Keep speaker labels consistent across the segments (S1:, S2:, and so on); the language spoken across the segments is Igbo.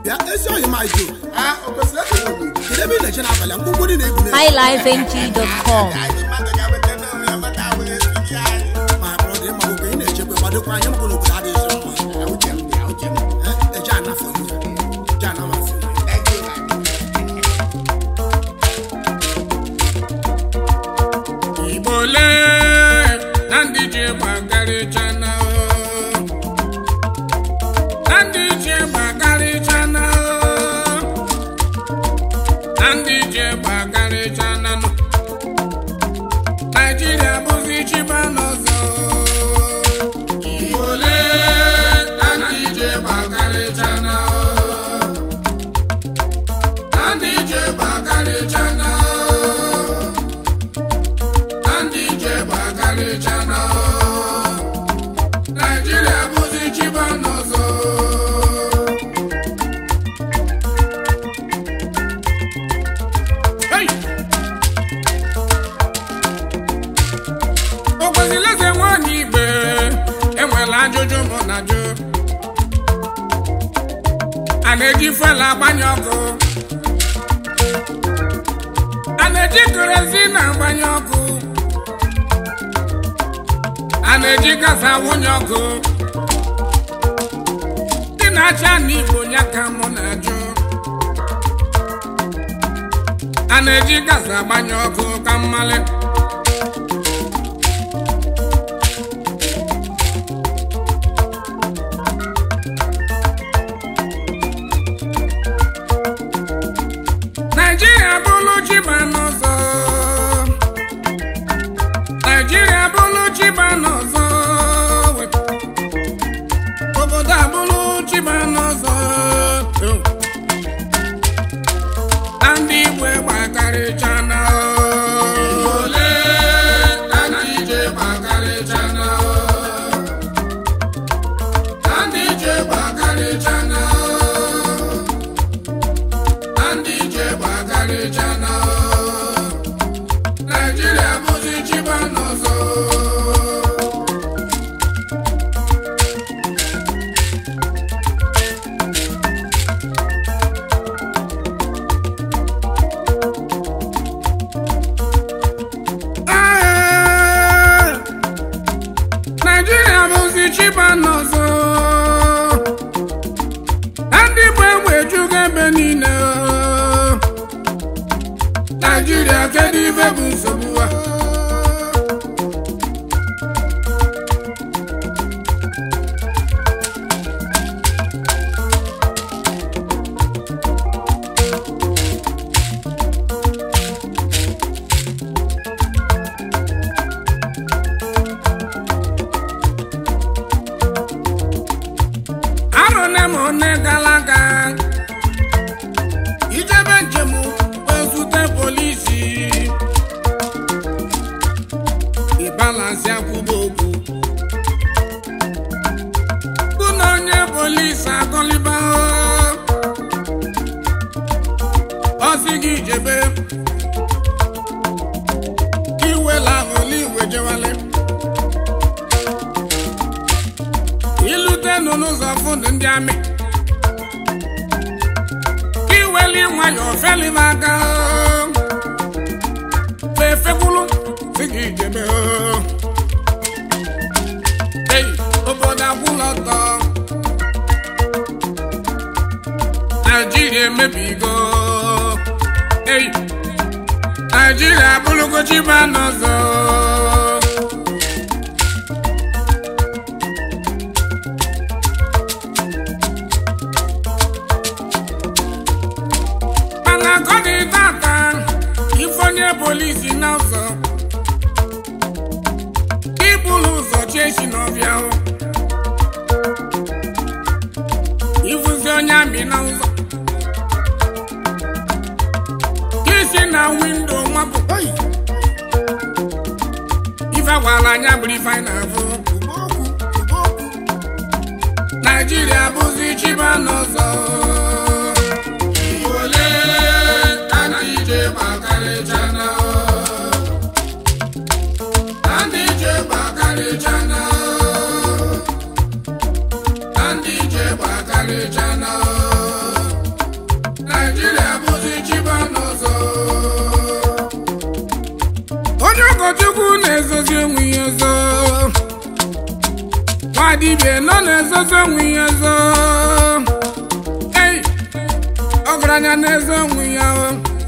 S1: bịa ezi oyi ma jo kedu ebe ị na-eche n'abalị a ngwugwu dị na-egwu na
S2: highlifeng.com
S1: ma bụrụ dị mma oge ị na-echekwa kwadokwa anya maka na obodo adịghị so mma Eh, eje anafọ ya. Eje anamafọ ya.
S3: igbo lee na ndị ji gbakarịchana na ndị ji gbakarịchana na ndị ji gbakarịchana nọ naijiria bụzi chiba n'ọzọ igbo lee na ndị ji gbakarịchana na ndị ji gbakarịchana ndị ije gbakarịchana naijiria bụzi chiba n'ọzọ Hey! o kwesịrị eze nwanyị igbe enwela ajụjụ mụ na jụ a na-eji fela agbanye ọkụ a na-eji kerozin agbanye ọkụ a na-eji gas awụnye ọkụ ndị na-achị ana igbo ya ka mụ na-ajụ a na-eji gas agbanye ọkụ ka mmalị naijiria bụrụ chiba n'ụzọ naijiria bụrụ chiba n'ụzọ obodo abụrụ chiba n'ụzọ na ndị igwe gbakarịchana ole na ndị ije gbakarịchana na ndị ije gbakarịchana na ndị ije gbakarịchana naijiria bụzi chiba n'ọzọ Ah! naijiria bụzi chiba n'ọzọ na ndị bụ egbe ejugo ebe niile naijiria kedu ibe bụ nsogbu a arụne m one gara aga ijebe njem ezute polisi ịbalansi akwụba okwu bụ na onye polisi akọliba ọsị gị jebe iwela ahụli iwe jewale ilute nọ n'ụzọ fụnụ ndị amị iweli nwayọọ felibe aka fefekwulu si gị jebe ei obodo akwụlọ ọtọ naijiria emebigo ei naijiria abụrụgo chiba n'ọzọ mana ka ọ dị tata ifonye polisi n'ụzọ ibulu ụzọ chiechi n'ọbịa hụ ifuzi onye amị na ụzọ isi na windo nwapụ ife gwara anya bụrụ ife anyị na-afụ naijiria bụzi chiba n'ụzọ ole ka ndị ije gbakarịchana na ndị ije gbakarịchana na ndị ije gbakarịchana dibịa nọ na-ezozo onwe ya zo ei ọgaranya na-ezo onwe ya o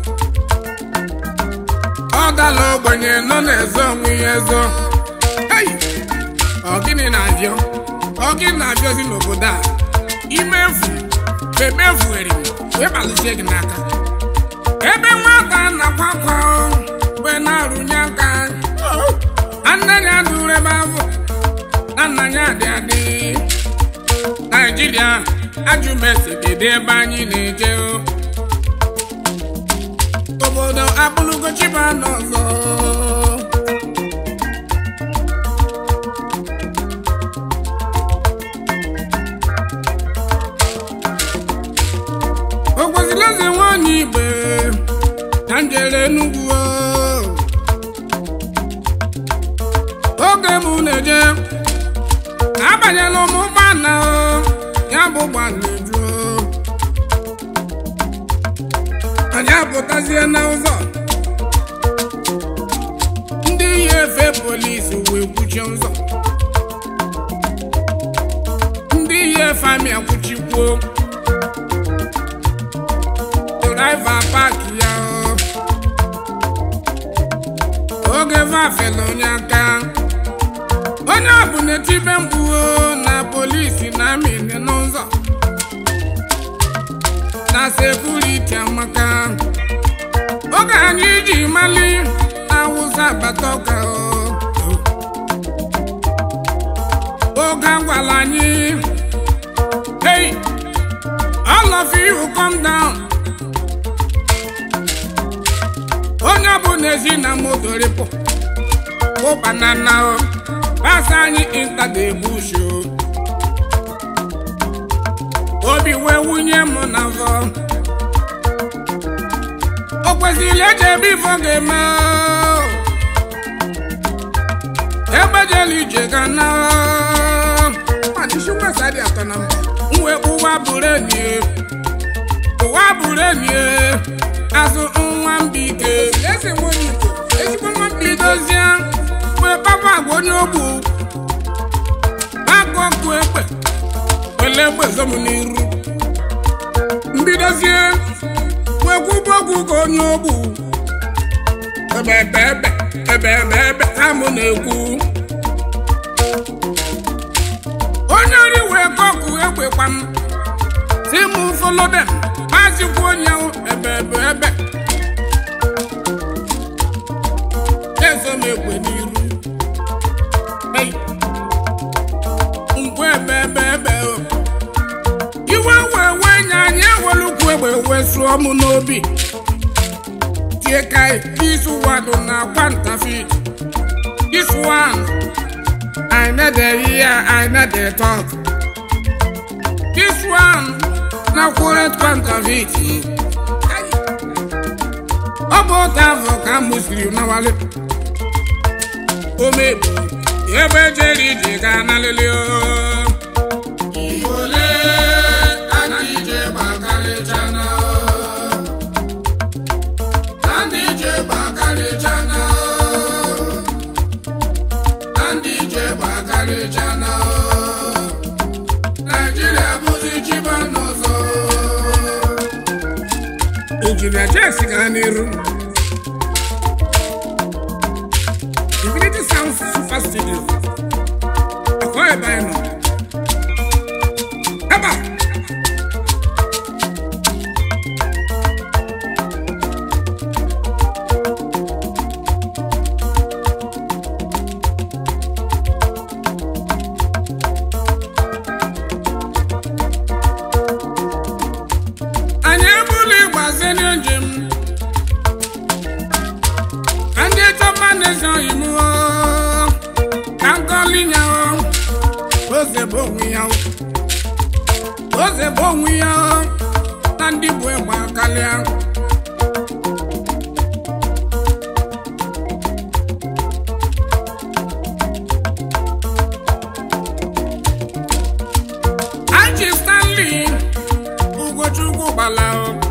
S3: ọ dala ogbenye nọ na-ezo onwe ya ezo ei ọ gịnị na-abịọ ọ gịnị na-abịọzi n'obodo a imefu bemefu eriri wee kpalisie gị n'aka ebe nwata na-akwa akwa mgbe na-arụnye aka nne ya dụrụ ebe afọ na nna ya dị adị naijiria ajụmesi kedu ebe anyị na-eje o? obodo abụrụgo chiba n'ọzọ o kwesịrị eze nwanyị igbe na njere enugwu o. oge m na-eje abanyela m ụgbọala o, ya bụ ụgbọala ejuo anyị apụtazie n'ụzọ ndị yi efe polisi wee kwuchie ụzọ ndị yi efe amị akwụchikwuo draiva paaki ya o. oge vafela onye aka onye ọbụ na-etibe mkpu o, na polisi na amị dị n'ụzọ na sekuriti amaka oge anyị ji mali awụsa abata ọka o. oge agwala anyị hey all of you come down onye ọbụla ezi na moto rịpụ ụbanana o basa anyị intadebusho obi wee wunye m na vọ o kwesịrị eje ebe ifo ga-eme o. egbejela ije ga na madịshikwesadi atọ na mba nwe ụwa bụrụ enyi ụwa bụrụ enyi azụ nwa mbike eze nwere iko ezigbo nwa mbike dozie wee papa agwa onye ogbu agụ ọkụ ekpe wele egbe zom n'iru mbidozie wee kwụba ọgwụ ka onye ogbu ebe ebe ebe ebe ebe ebe ha mụ na-ekwu onye ori wee kọkụ egbekwa m si mụ follow them mazikwa onye ahụ ebe ebe ebe ezo m egbe n'iru Hey. ngwa ebe ebe ebe o. iwe wee wee nye anyị ewelukwu egbe wee sụọ m n'obi tie kai this one na kwantafit this one I no dey hear I no dey talk this one na current kwantafit ọ bụ otu afọ ka m siri nawale omebu ebe jere ije ga nalele o Igole ndị ije gbakarịchana ndị ije gbakarịchana ndị ije gbakarịchana Naijiria bụzi chiba n'ụzọ Injinia Jess gaa n'iru Divinity Sound Super Studio akọ ebe anyị nọ ebe a anyị ebula ịgbaze njem ka ndị chọba na-eze oyibo ka nkọlinya oze bụ onwe ya oze bụ onwe ya na ndị bụ ịgba kalịa Angie Stanley Ugochukwu gbala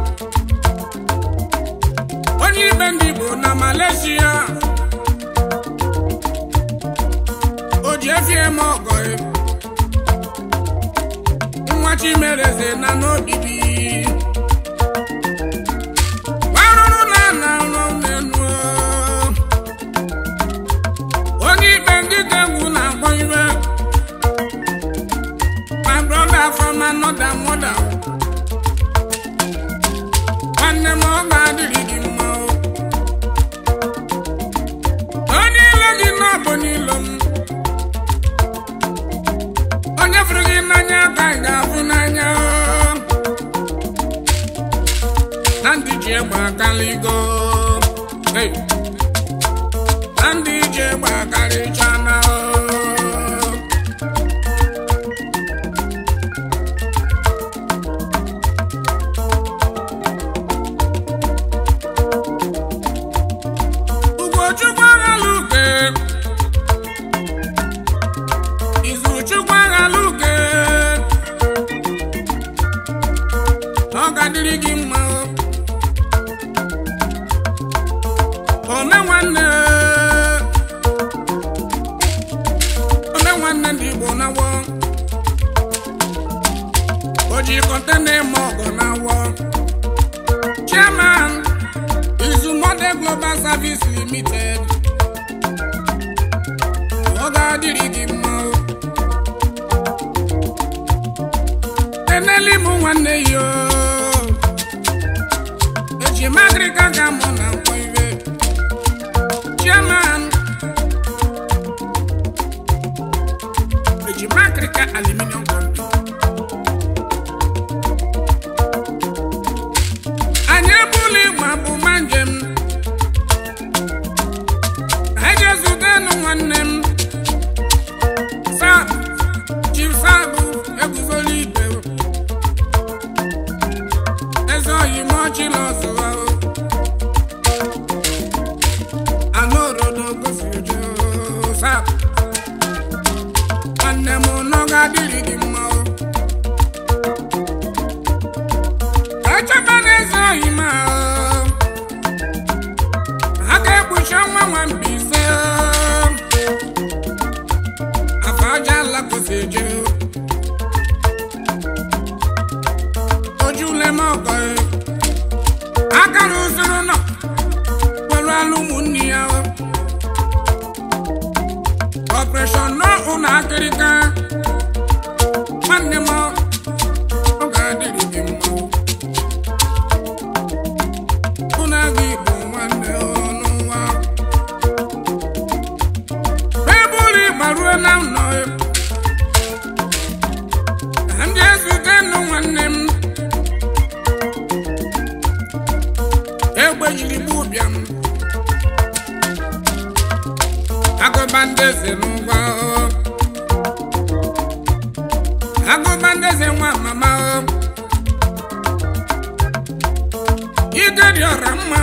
S3: onye ibe ndị Igbo na Malaysia o ji efi eme ọgọ chimereze na n'obibi gwarụrụ na na n'ọnụenu onye ikpe ndị ga-egwu na-akpọ iwe my brother from another mother nwanne m ọ ga-adịrị gị mma o. onye ile gị n'ọbụ n'ilo m onye fụrụ gị n'anya ka ị ga-afụ n'anya o. na ndị ji egbe akaligo Hey. na ndị ji egbe akarịchana o. Ugochukwu aghala uke Izuchukwu aghala uke ọ ga-adịrị gị mma o. ome nwanne ome nwanne ndị Igbo na-awọ o ji kọntena eme ọgọ na-awọ chairman Izu Model Global Service Limited. Ọ ga-adịrị gị mma o. Eneli m nwanne ya o. Eji m agịrịga ga mụ na nkwọ iwe. Chairman. Eji m agịrịga aluminium company. anyị ebula ịgba bụ ma njem anyị ga-ezutenu nwanne m sa chief sabụ eguzola ibe eze oyi ma ọchịla ọzụwa anụ orodo gosiri jo sa nwanne m nọ ga-adịrị gị mma o echebe n'eze oyi ma ha ga-ekpuchi ọnwa nwa Mbaise afọ aja ala kwụsị eje ojule m ọgọ akara usoro nọ kpọrọ alụ ụmụnne ya ọpreshọn nọ ụlọ akịrịka nwanne m ọ ga-adịrị gị mma Ụna gị bụ nwanne ọnụ nwa ebuli gbaruo na nnọ ka ndị ezute nụ nwanne m egbe jiri gbuo bịa m agụba ndị eze n'ụgwọ agụba ndị eze nwa mama ike dị ọra mma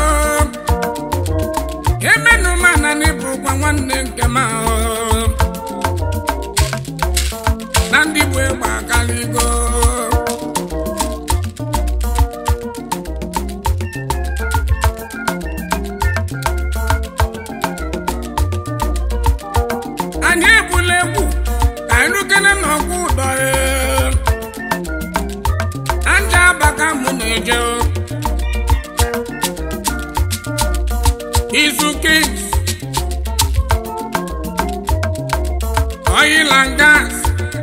S3: emenụ mana n'ịbụkwa nwanne nke m ahụ na ndị bụ egbe akaligo anyị egbula egwu ka anyị rukene n'ọgwụ ụdọ anja abaka mụ na-eje o. Izu Kings Oil and Gas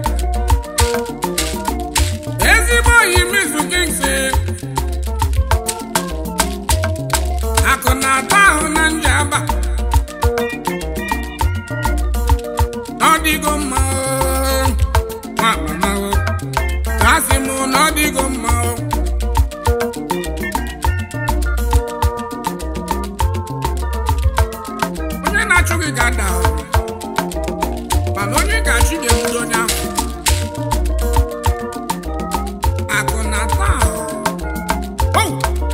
S3: ezigbo oyi m Izu Kings akụ na-ata ahụ na njaba ọ dịgo mma o, nwa mama o. Asị m na ọ dịgo mma o. onye na-achụ gị ga-ada ahụ mana onye ga-achụ ga-ebido onye ahụ akụ na-ata ahụ Oh!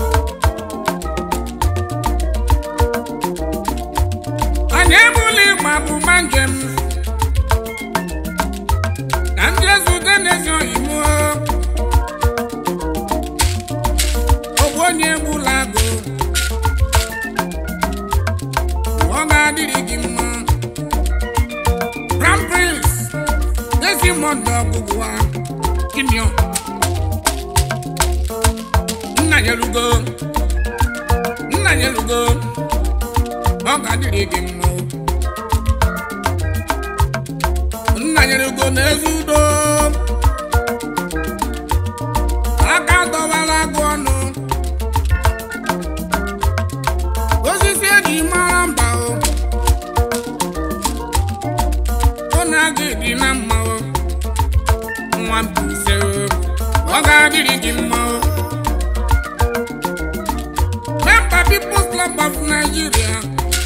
S3: anyị ebula ịgba bụ ma njem ka ndị ezute n'ezi oyi mụọ ogbu onye egbula agụ ọ ga-adịrị gị mma junior nna nyelugo nna nyelugo ọ ga-adịrị gị mma nna nyelugo n'ezi udo aka dọwara agụ ọnụ osisi eji mara mba o ọ na-aga dị na mma o nwa Mbaise o ọ ga-adịrị gị mma o member People's Club of Nigeria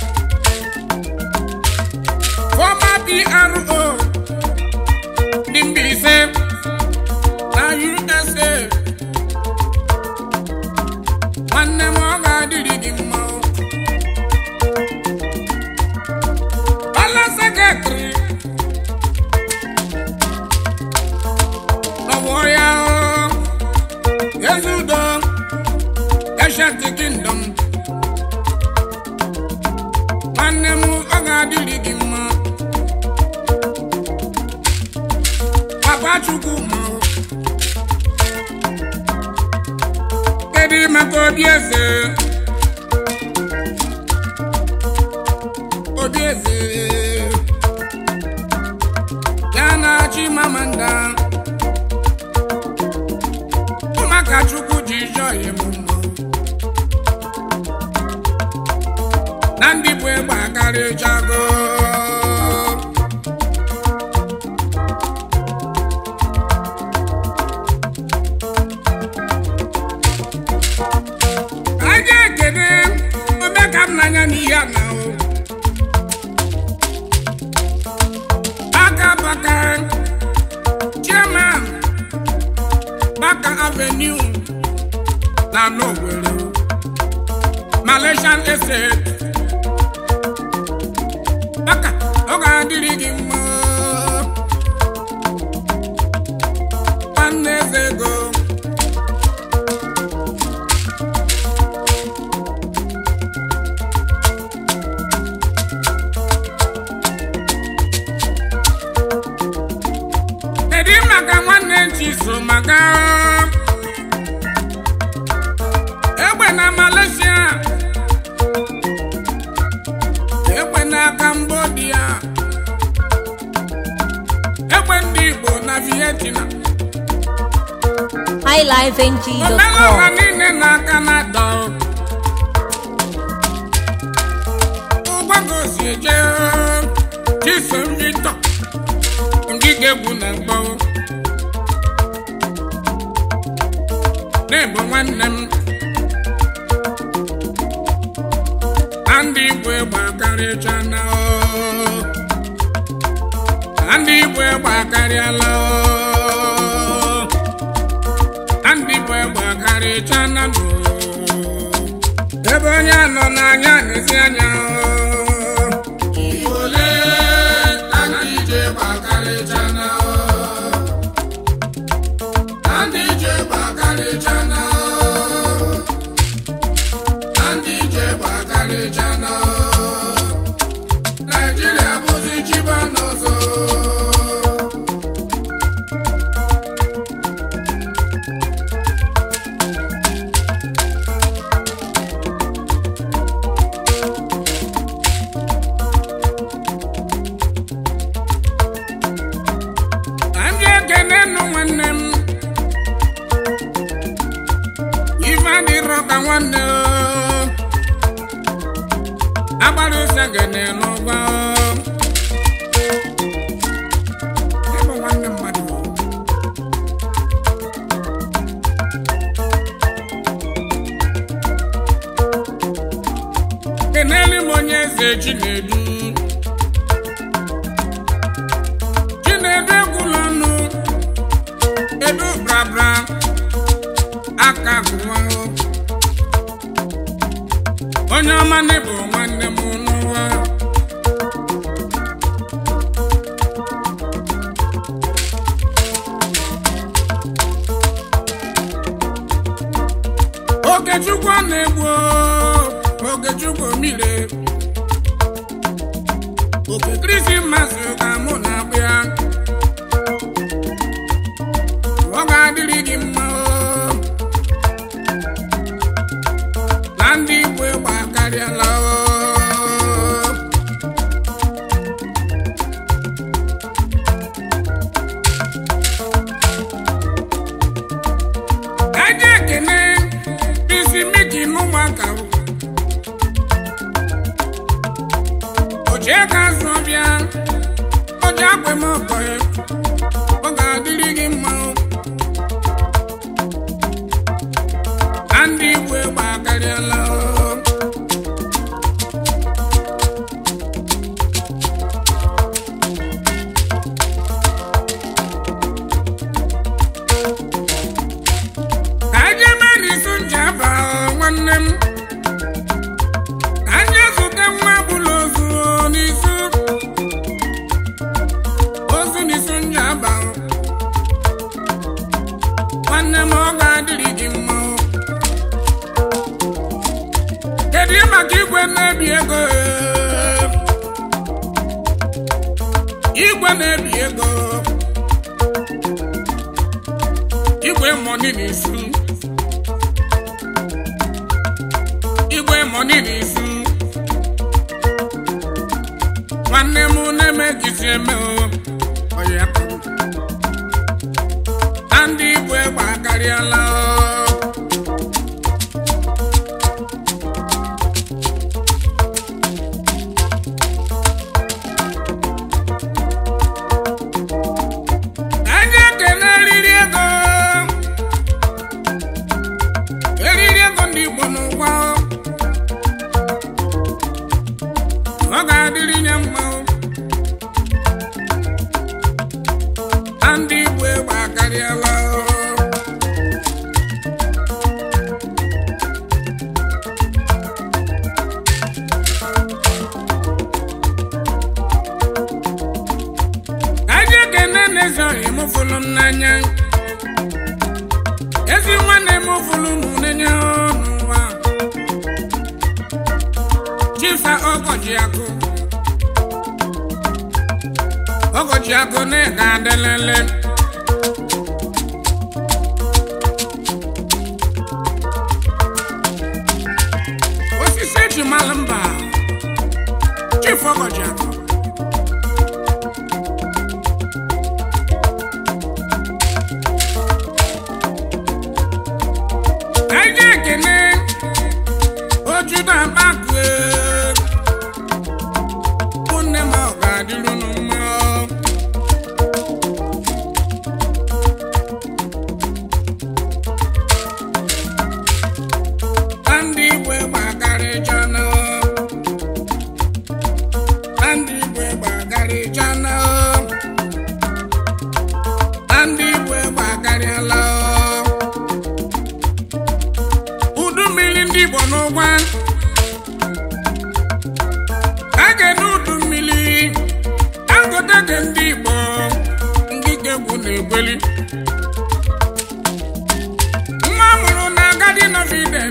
S3: former PRO dị Mbaise na USA nwanne m ọ ga-adịrị gị mma o ọla sekretrị ọwụ ya o ezi udo Ancient Kingdom nwanne m ọ ga-adịrị gị mma papa chukwu ma o kedu maka obi eze obi eze ya na-achị mamanda ụmụaka chukwu ji jọọ ya m mma na ndị bụ egbe akarịchago aja ekene ome ka m n'anya n'ihe a na o aka baka chairman baka avenue na n'Owerri Malaysian estate baka ọ ga-adịrị gị mma nwanne eze ego kedu maka nwanne nchi so maka egbe na Malaysia egbe na Cambodia egbe ndị Igbo na Vietnam omelụwa
S2: highlifeng.com.
S3: niile na Canada ụgbagosi eje Chisom Victor ngige egwu na mgbọ na-ebu nwanne m na ndị Igbo egbe akarịcha na na ndị Igbo egbe akarịala na ndị Igbo egbe akarịcha na nụ ebe onye nọ n'anya n'ezi anya Igbo na ndị ije egbe akarịcha na na ndị ije egbe akarịcha na na ndị ije egbe akarịcha na Naijiria bụzi chiba n'ọzọ Anyị ekene nụ nwanne m ife adịrọ ka nwanne o. agbara ose gene n'ụgba o. Ịbụ nwanne mmadụ o. kenelu m onye eze Chinedu Chinedu egwula ọnụ edu brabra aka gụwa o. onye ọma na-ebu nwanne m n'ụwa Okechukwu ọ na-egbu o, Okechukwu omire oke Krismas ka mụ na-akpụ ya ọ ga-adịrị gị mma o. na ndị igbo ịgba akarịala o. Eje ekene isi miki n'ụmụaka o. Oche ka azụ ọbịa, oje akwe m ọkọ ya, ọ ga-adịrị gị mma o. Na ndị Igbo ịgba akarịala o. Ka anyị mee n'izu njaba nwanne m ka anyị zute nwa bụla ozu n'izu ozu n'izu njaba nwanne m ọ ga-adịrị gị mma kedu maka igwe na-ebi ego igwe na-ebi ego igwe mọni n'izu igwe mọni n'izu nwanne m na-emegizi eme o ọya kụrụ na ndị igwe gba akarịala o anyị ekele eriri ego eriri ego ndị Igbo n'ụgwọ ọ ga-adịrị nye mma na ndị Igbo egbe akarịala anyị ekene na-ezoghị m fụlụ m n'anya ezi nwanne m fụlụ m n'anya n'ụwa chifa ọgọji akụ ọgọji akụ na-ega adelele osisi eji malụ mba chief ọgọji akụ anyị ekene ojudo akpakue ụmụnne m ọ ga-adịrụ unu mma na ndị igwe gbagarịjana na ndị igwe gbagarịjana na ndị igwe gbagarịala udu mmiri ndị Igbo n'ụgwa a ga-ene udu mmiri Dangote dị ndị Igbo ndị gegwu na-egweli nwa mụrụ na agadi noviden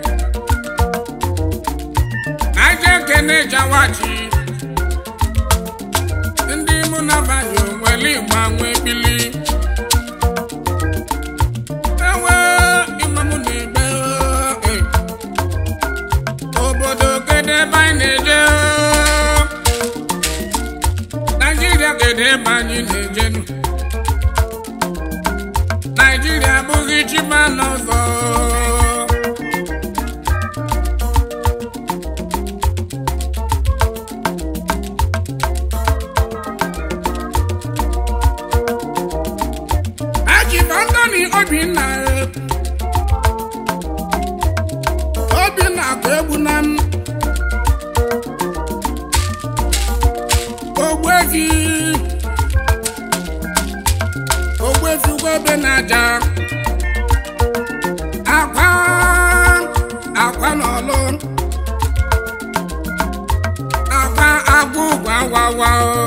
S3: aja ekene jawachi ndị mụ na banye onwere igba nwe bili ewe ịmamụ na-egbe eh. obodo kedu ebe anyị na-eje naijiria kedu ebe anyị na-ejenu naijiria abụghị chiba n'ọzọ Ajiba Anthony Obinna Obinna ka egbu na m Ogbuefi Ogbuefi ugwebe na-aja akwa akwa n'ọlụ akwa agwa ụgwọ awawa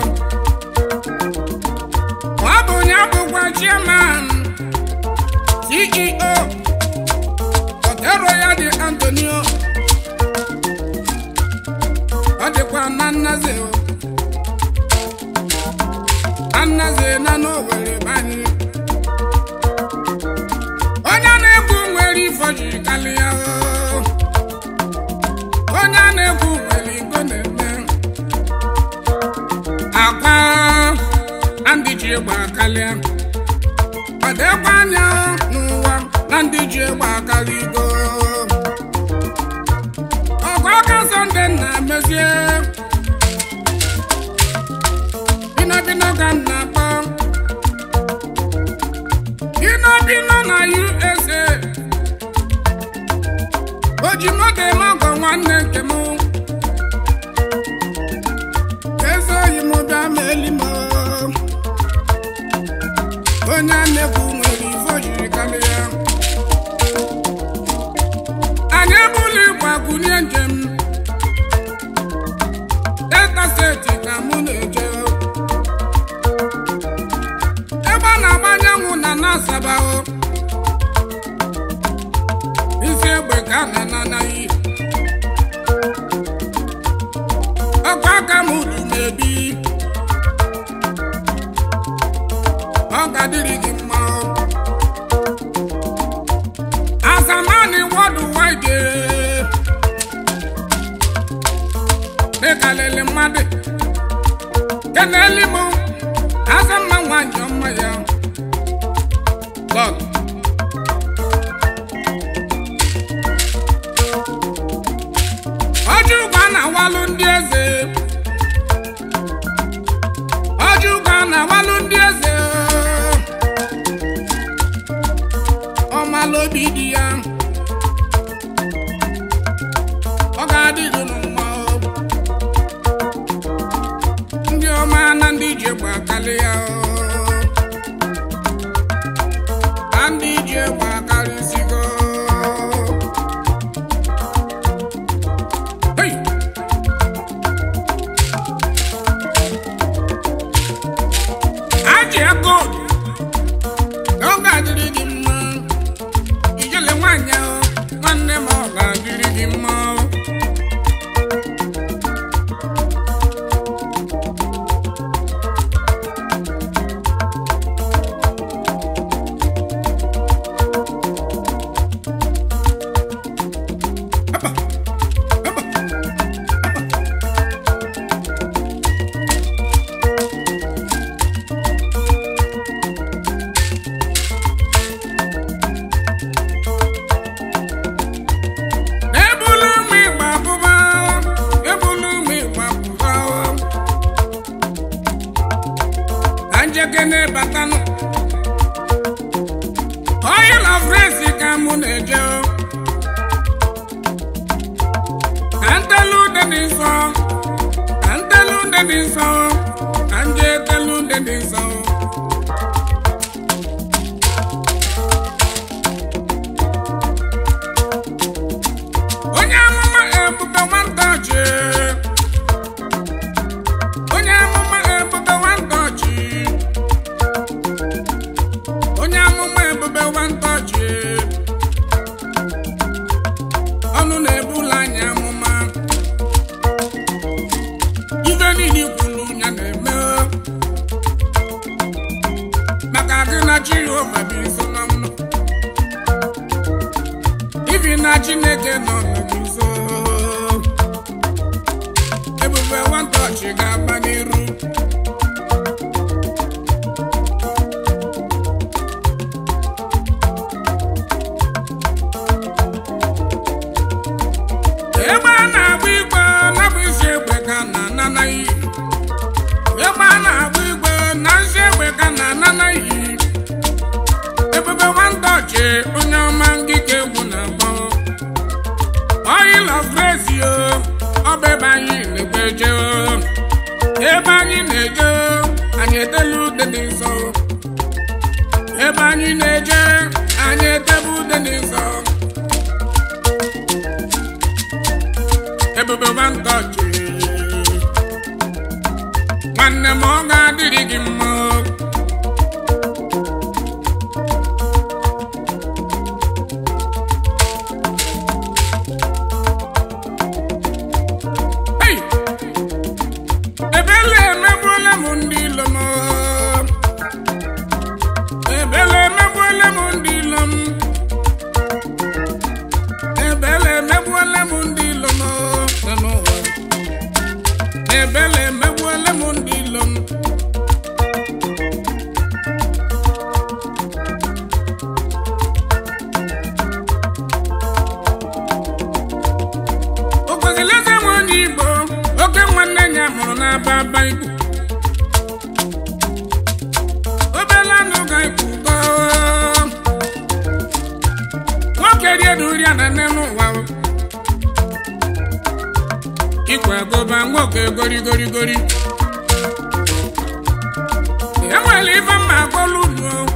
S3: ọ bụ ya bụkwa chairman CEO Otero ya dị Antonio ọ dịkwa na nnaze o. na nnaze na n'Owerri banyị egbe akarịa ọ dịkwa anya n'ụwa na ndị ji egbe akarịgo ọgụ aka sọnde na-emezie binobino ka m na-akpọ binobino na usa o ji moto eme ọgọ nwanne nke m eze oyi m bịa ma eli m onye a na-ekwu nwere ife o jiri karịa anyị ebula igwe agụnye njem delta steeti ka mụ na-eje ebe a na-agba anyanwụ na na-asabahụ isi egbe ka a na-anaghị ọkwa aka m udu na-ebi ọ ga-adịrị gị mma azamani wọdụ waide dịkalịlị mmadụ keneli m azamma nwanyị ọma ya lọd ọjọ ụgwọ a na-awalụ ndị eze ọjọ ụgwọ a na-awalụ ndị eze ọmalụ obi dị ya ọ ga-adịghị unu mma o. ndị ọma na ndị ji egbe akalị ya o. na ndị ji egbe akarịsịgo Hey! Ajị ego na ọ ga-adịrị gị mma ijele nwanyị ahụ nwanne m ọ ga-adịrị gị mma ebulu ụmụ igba abụba ebulu ụmụ igba abụba ka njeke na-ebatanụ oil of race ka mụ na-eje ka ntelu ude dị nsọ ka ntelu ude dị nsọ ka nje etelu ude dị nsọ onye amụma ebube nwata ọchị onye amụma ebube nwata ọchị onye amụma ebube nwata ọchị ọnụ na-ebula anyị amụma ife niile i kwuru ya na-eme maka gị na Jehova bụ iso na mnụ ibi na chineke nọ n'guzo ebube nwata ọchị ga-agba n'iru ebe a na-agba igwe nabụ isi egbe ka na ananaghị ebe a na-agba igwe na isi egbe ka na ananaghị ebube nwata ọchị onye ọma ngike egwu na-agba oil of grace yo ọ bụ ebe anyị na-egbeje ebe anyị na-eje anyị etela ude dị nsọ ebe anyị na-eje anyị etebe ude dị nsọ ebube nwata ọchị nwanne m ọ ga-adịrị gị mma Hey! ebele emegbuola m ndị ilo m ebele emegbuola m gbaba ikwu obele anụ ga ikwu gọọ nwoke rie duri na nne n'ụwa o. ikwe gụba nwoke gorigorigori enwere ife mma akpọlụ unu o.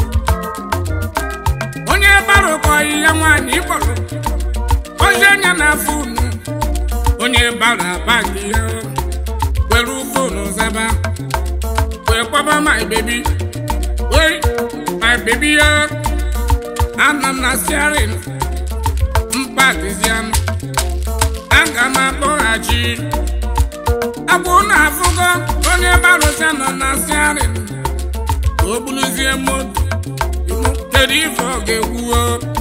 S3: onye barụkọ ya nwaanyị kpọrọ ozi anya na-afụ unu onye bara bagi ya were fonu zaba wee kpọba my baby wee my baby ya ana m na siarin mkpadizianụ aga m akpọghachi agwụ na afụgo onye barụsa nọ na siarin ka o buluzie moto kedu ife ọ ga-ekwuo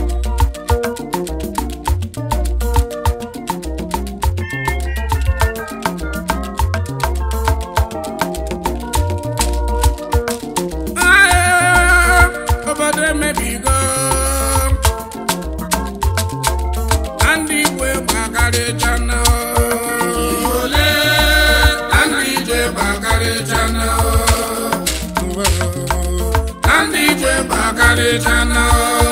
S3: Ah, obodo emebigo na ndị igwe gbakarịchana ole na ndị ije gbakarịchana na ndị ije gbakarịchana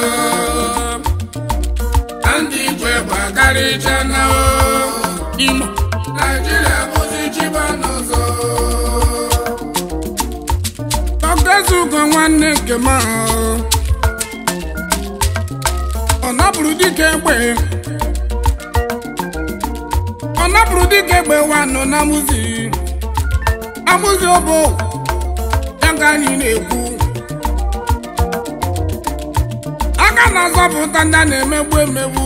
S3: na ndị ije gbakarịchana imo naijiria bụzi chiba n'ụzọ Ọgazugo nwanne nke m ahụ. ọ napụrụ dike egbe ọ napụrụ dike egbe wanụ na amụzi amụzi obo ya ka anyị na-ekwu aka na-azọpụta ndị a na-emegbu emegbu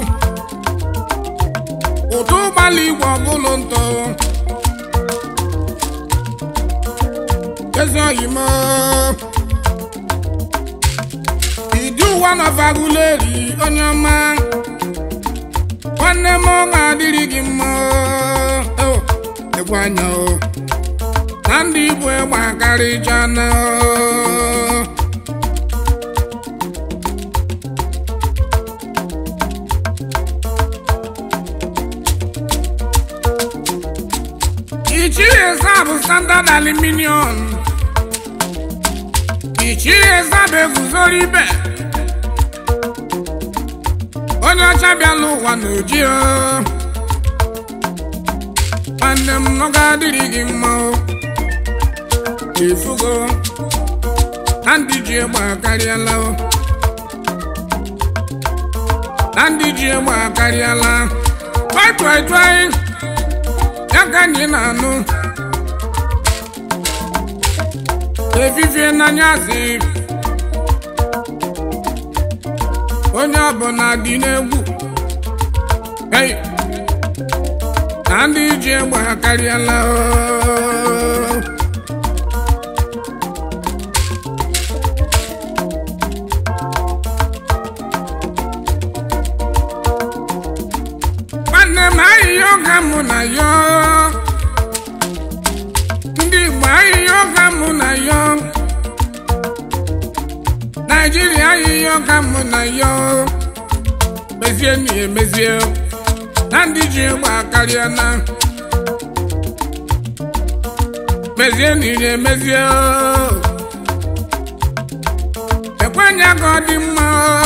S3: ụtụ ụgbala igwe ọbụlụ ntọ ezi oyimo ịdị ụwa nọfaguleri onye ọma nwanne m ọ ga-adịrị gị mma o egwu anya o na ndị igbo egbe akarịchana ichie bụ standard aluminium ichie zaba eguzoro ibe onye ọcha bịala ụwa n'oji o. nwanne m nọ ga-adịrị gị mma o. ifugo na ndị ji egbe akarịala o. na ndị ji egbe akarịala twai twai twai ya ka anyị na-anụ efifie n'anyasị onye ọbụla dị n'egwu hey! na ndị ji egbe akarịala oo. nwanne m ahịhịa ọga mụ na ya ndị Igbo ahịhịa ọga mụ na ya Naijiria ahịhịa ọga mụ na ya mezie na emezie na ndị ji egbe akarịa na mezie na iri emezie ekwenya ka ọ dị mma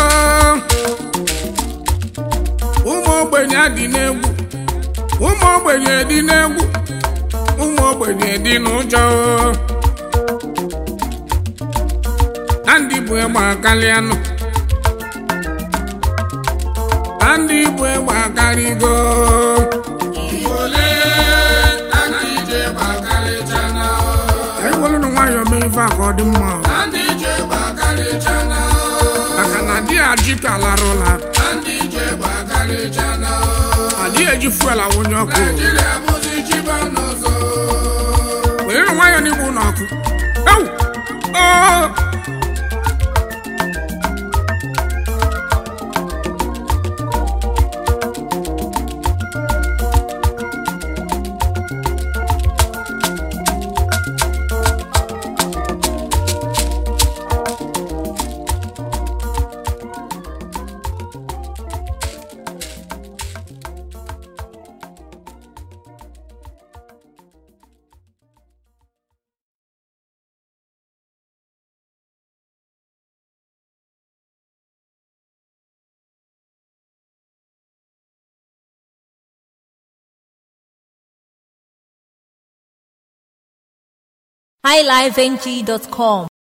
S3: ụmụ ogbenye dị n'egwu ụmụ ogbenye dị n'egwu ụmụ ogbenye dị n'ụjọ na ndị bụ egbe akarịanụ na ndị bụ egbe akarịgo ewelụnụ nwayọọ mee ife a ka ọ dị mma maka na di ya ji ka larụla adịghị eji fuel awụnye ọkụ were nwayọọ n'igbu n'ọkụ ewu oo
S2: highlifeng.com